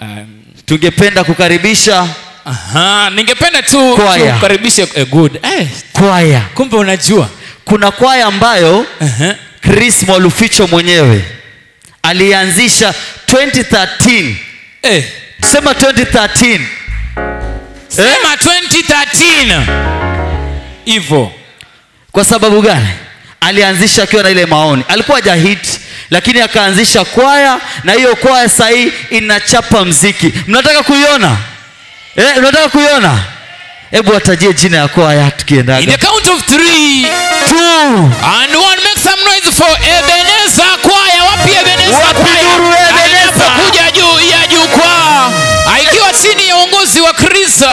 Um, tungependa kukaribisha aha, ningependa tu Kwaya. tukaribishe eh, good eh, kwaya kumbe unajua kuna kwaya ambayo Aha. chris mwaluficho mwenyewe alianzisha 2013 eh, sema 2013 sema 2013 hivyo kwa sababu gani alianzisha akiwa na ile maoni alikuwa jahit lakini akaanzisha kwaya na hiyo kwaya sahii inachapa mziki mnataka kuiona eh, mnataka kuiona hebu watajie jina ya kwaya in the tukiendaga count of three Two. and one make some noise for Ebenezer kwaya wapi Ebenezer Wapi kwaya nuru Ebenezer? anapokuja juu ya jukwaa aikiwa chini ya uongozi wa Kristo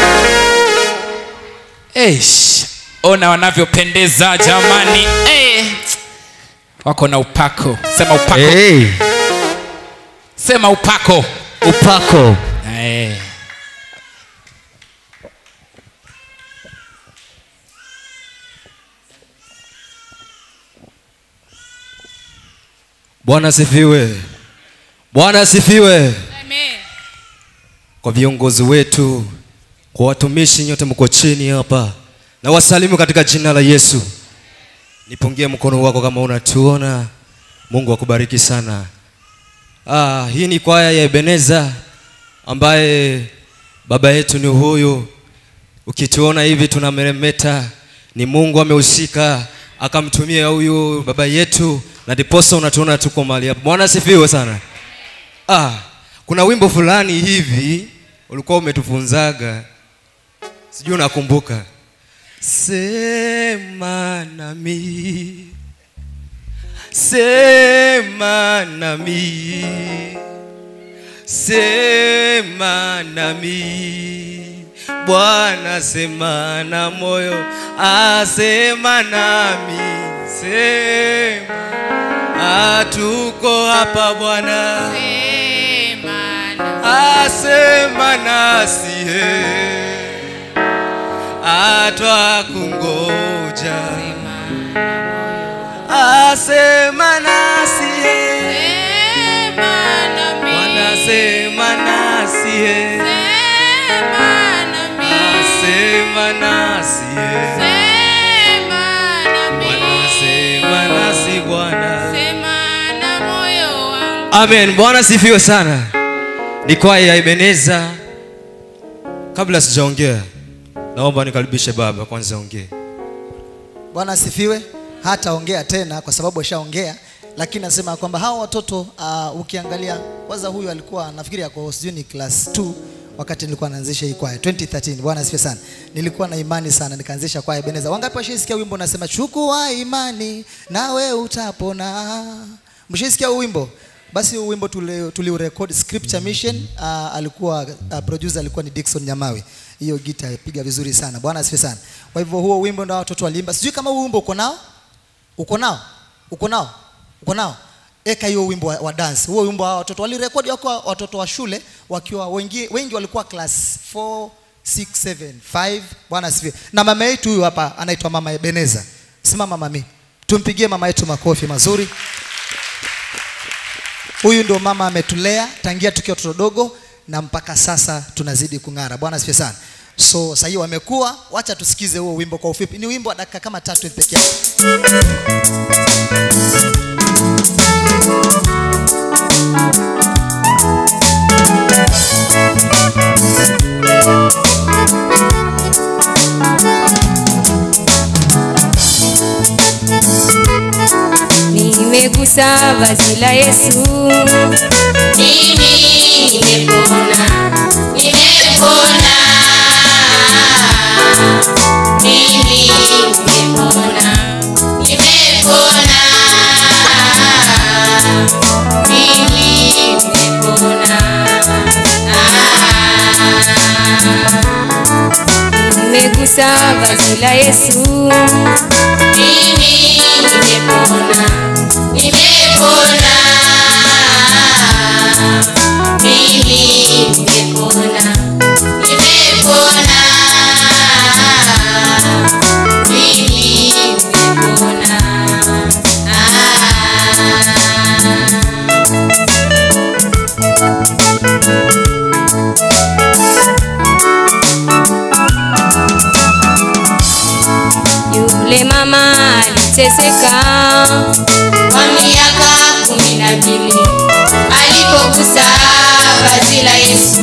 Eish, ona wanavyopendeza jamani eh. wako na upako sema upako hey, sema upako upako eh. bwana asifiwe bwana asifiwe kwa viongozi wetu kwa watumishi nyote mko chini hapa na wasalimu katika jina la yesu nipungie mkono wako kama unatuona mungu akubariki sana ah, hii ni kwaya ya ebeneza ambaye baba yetu ni huyu ukituona hivi tunameremeta ni mungu amehusika akamtumia huyu baba yetu na ndiposa unatuona tuko mahali hapa bwana asifiwe sana ah, kuna wimbo fulani hivi ulikuwa umetufunzaga sijui unakumbuka sema nami sema nami sema nami bwana sema na moyo asema nami sema atuko hapa bwana asema nasie atwa kungoja asema nasie wanasema nasie asema nasie wanasema nasi bwana amen bwana sifiwe sana ni kwaya ya ibeneza kabla sijaongea naomba nikaribishe baba kwanza ongee bwana asifiwe hataongea tena kwa sababu ashaongea lakini nasema kwamba hawa watoto uh, ukiangalia kwanza huyu alikuwa nafikiri ako sijui ni class 2 wakati nilikuwa naanzisha hii kwaya 2013 bwana asifiwe sana nilikuwa na imani sana nikaanzisha kwaya beneza wangapi washaisikia wimbo unasema chukua imani nawe utapona mshaisikia huu wimbo basi huu wimbo tuli- tuliurekodi scripture mission uh, alikuwa uh, producer alikuwa ni Dickson Nyamawi hiyo gita piga vizuri sana bwana asifiwe sana kwa hivyo huo wimbo ndio watoto waliimba sijui kama huu wimbo uko nao uko nao uko nao uko nao eka hiyo wimbo wa, wa dance huo wimbo wa watoto walirekodi wakiwa watoto wa shule wakiwa wengi, wengi walikuwa class 4 6 7 5 bwana asifiwe na mama yetu huyu hapa anaitwa mama Ebeneza simama mami tumpigie mama yetu makofi mazuri huyu ndio mama ametulea tangia tukiwa watoto dogo na mpaka sasa tunazidi kung'ara bwana asifiwe sana so sahii wamekuwa wacha tusikize huo wimbo kwa ufupi ni wimbo wa dakika kama tatu hivi peke yake nimegusa vazi la Yesu, Mimi nimepona, nimepona. Mimi nimepona, nimepona. Mimi nimepona. nimegusa vazi la Yesu, Mimi nimepona, nimepona. Mimi nimepona, nimepona. Mimi nimepona. Ah. aliteseka kwa miaka kumi na mbili alipogusa vazi la Yesu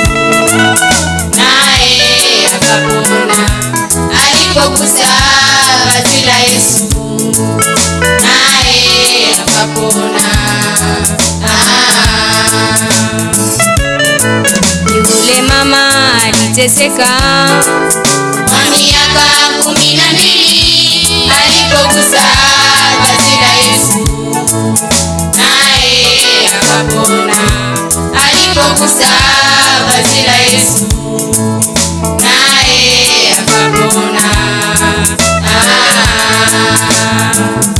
naye akapona. Alipogusa vazi la Yesu naye akapona. Ah. yule mama aliteseka kwa miaka kumi na mbili alipogusa vazi la Yesu naye akapona. Alipogusa vazi la Yesu naye akapona. Ah.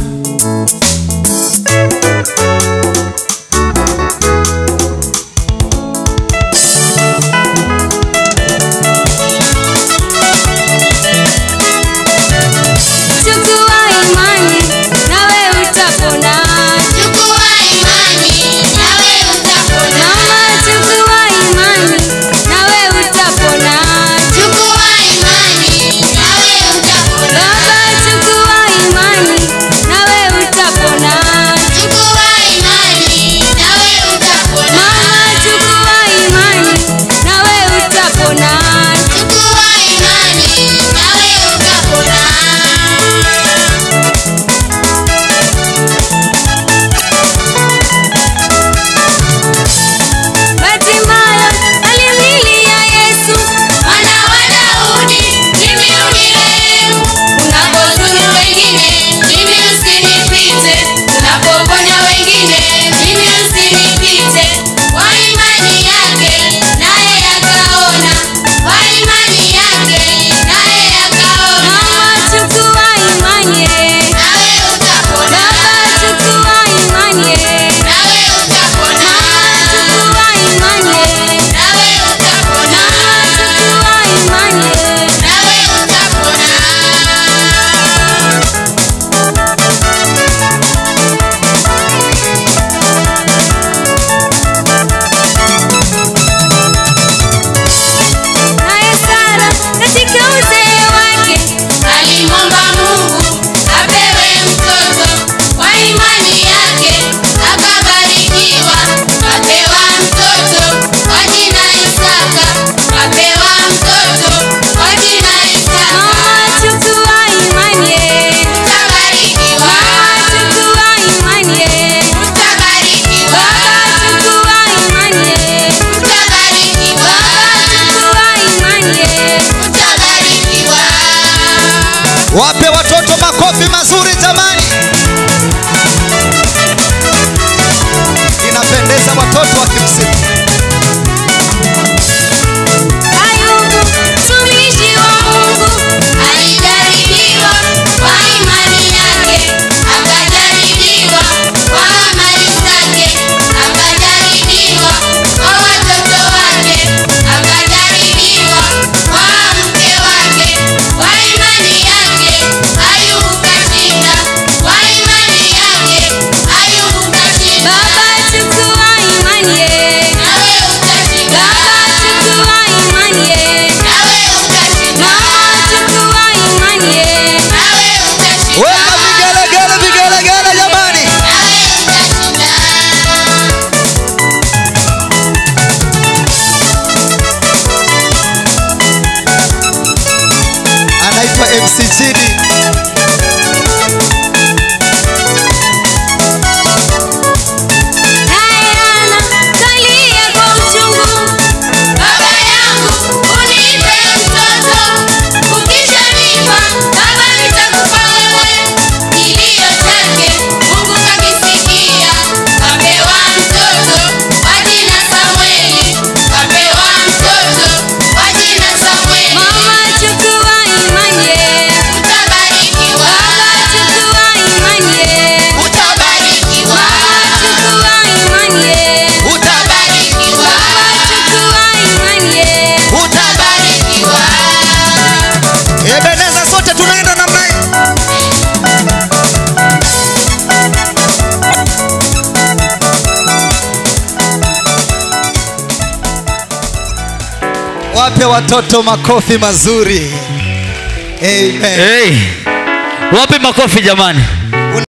chukua imani nawe utapona Chukua imani nawe utapona. mama chukua imani nawe utapona Chukua imani nawe utapona. baba chukua imani nawe utapona Chukua imani nawe utapona. mama chukua imani nawe utapona Chukua imani nawe utapona. Hatimaye alimlilia Yesu Mwana wa Daudi, mimi unirehemu. Unapozuru wengine, mimi usinipite. Unapoponya wengine, mimi usinipite. Kwa imani yake, naye akaona. Kwa imani yake, naye akaona. mama chukua imani Nawe utapona. baba chukua imani Nawe utapona. chukua imani Nawe utapona. chukua imani Nawe utapona. naye Sara katika uzee wake Alimwomba Mungu apewe mtoto, kwa imani yake akabarikiwa, apewa mtoto kwa jina Isaka, apewa mtoto kwa jina Isaka. mama chukua imani Utabarikiwa, mama chukua imani utabarikiwa, baba chukua imani utabarikiwa, chukua imani utabarikiwa. wape watoto makofi mazuri jamani inapendeza watoto wakimsifu Ayubu mtumishi wa Mungu Alijaribiwa kwa imani yake, akajaribiwa kwa amali zake, akajaribiwa kwa watoto wake, akajaribiwa kwa mke wake. Kwa imani yake Ayubu kashinda, kwa imani yake Ayubu kashinda. baba chukua imani Nawe utashinda, baba chukua imani nawe utashinda, mama chukua imani nawe utashinda. weka vigelegele vigelegele jamani Nawe utashinda. anaitwa mc chidi naye Hana kalia kwa uchungu Baba yangu unipe mtoto, ukishanipa baba nitakupa wewe. Kilio chake Mungu kakisikia, kapewa mtoto kwa jina Samweli, kapewa mtoto kwa jina Samweli. mama chukua imani Utabarikiwa, baba chukua imani utabarikiwa, chukua imani utabarikiwa, chukua imani utabarikiwa. ebeneza sote tunaenda namna hii wape watoto makofi mazuri amen hey. wape makofi jamani